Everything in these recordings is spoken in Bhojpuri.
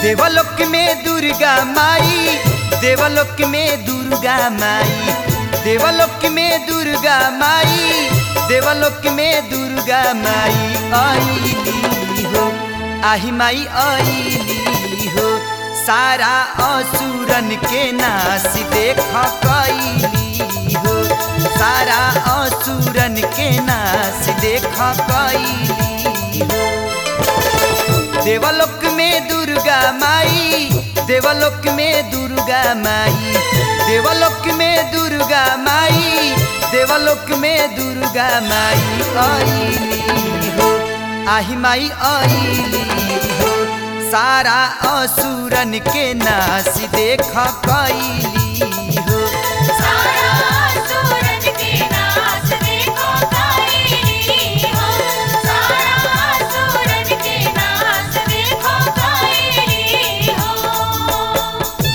देवलोक में दुर्गा माई देवलोक में दुर्गा माई देवलोक में दुर्गा माई देवलोक में दुर्गा माई आईली हो आही माई आईली हो सारा असुरन के नाश देख कैली हो सारा असुरन के नाश देख कैली हो देवलोक में दुर्गा माई देवलोक में दुर्गा माई देवलोक में दुर्गा माई देवलोक में दुर्गा माई आईली हो आही माई आईली हो सारा असुरन के नाश देख कैली हो सारा सूरज के नाच देखो कैली हो सारा सूरज के नाच देखो कैली हो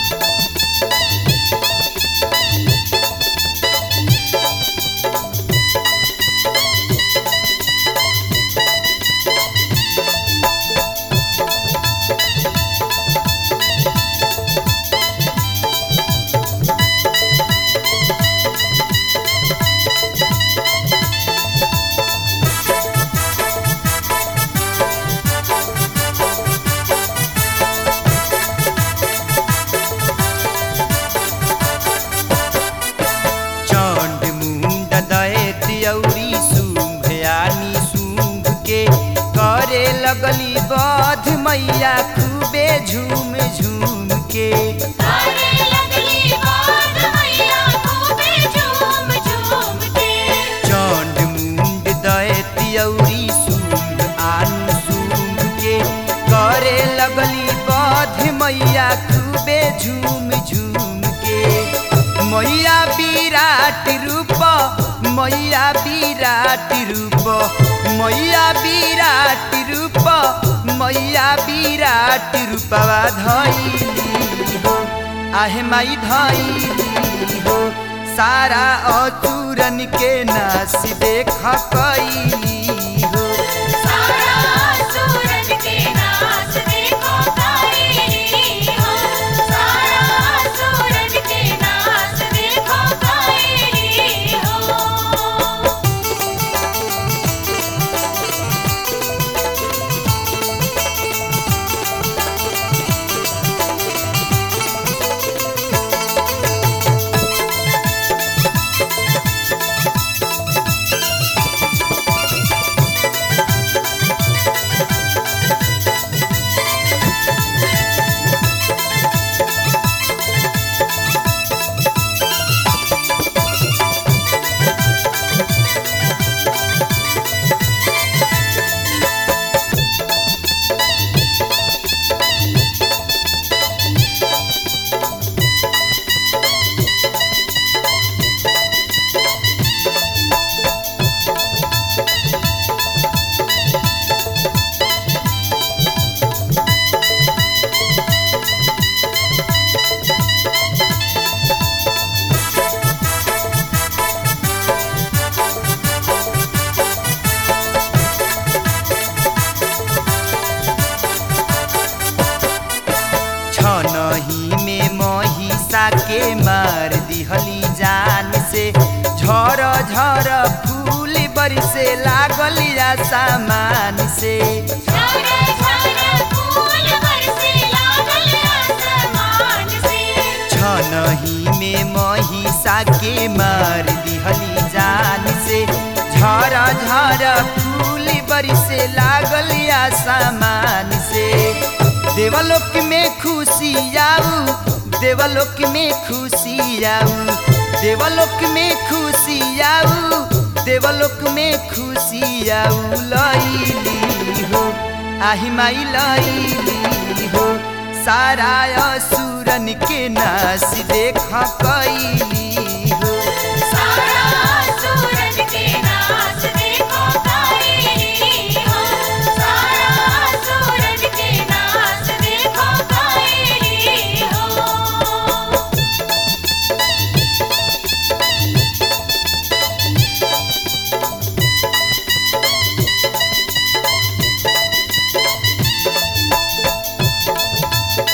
चंड मुंड दैत औरी शुंभ यानी शुंभ के करे लगली बध मैया खूबे झूम झूम के अरे लगली बात मैया खूबे झूम झूम के चंड मुंड दैत औरी शुंभ आन शुंभ के करे लगली बध मैया खूबे झूम झूम के मैया विराट रूप मैया विराट रूप मैया विराट रूप मैया विराट रूपवा धैली हो आहे माई धैली हो सारा अचूरन के नाश देख कैली हो सारा सूरज के नाच देखो कैली हो सारा सूरज के नाच देखो कैली हो छनही में महिषा के मार दिहली जान से झर झर फूल बरसे लागल सामान से झरा झरा फूल बरसे लागल आसमान से छनही में महिषा के मार दिहली जान से झर झर फूल बरसे लागल सामान से देवलोक में खुशी आऊ देवलोक में खुशी आऊ देवलोक में खुशी आऊ देवलोक में खुशी आऊ लैली हो आही माई लैली हो सारा असुरन के नाश देख कैली हो सारा सूरज के नाच देखो कैली हो सारा सूरज के नाच देखो कैली हो चंड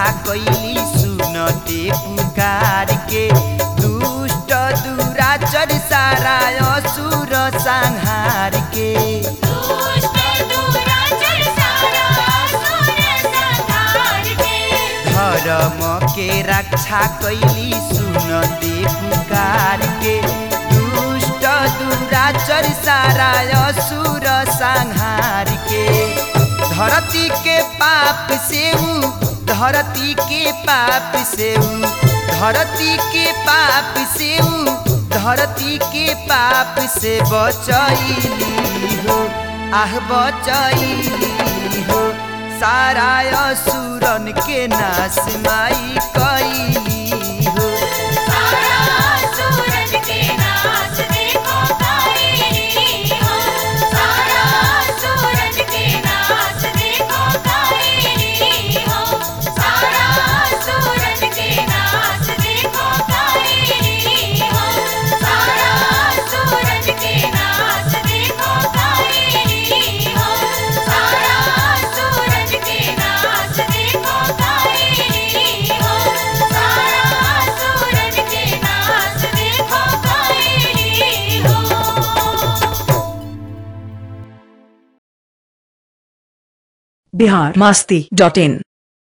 कैली सुनते पुकार के दुष्ट दुराचर सारा असुर संहार के दुष्ट दुराचर सारा असुर संहार के धर्म के रक्षा कैली सुनते पुकार के दुष्ट दुराचर सारा असुर संहार के धरती के पाप से ऊ धरती के पाप से ऊ धरती के पाप से ऊ धरती के पाप से बचैली हो आह बचैली हो सारा असुरन के नाश माई कैली हो सारा असुरन के नाश देखो कैली हो सारा असुरन के नाश देखो कैली हो सारा असुरन के नाश देखो कैली हो सारा असुरन के नाश देखो कैली हो सारा असुरन के नाश देखो कैली हो सारा असुरन के नाश देखो कैली हो बिहार मस्ती डॉट इन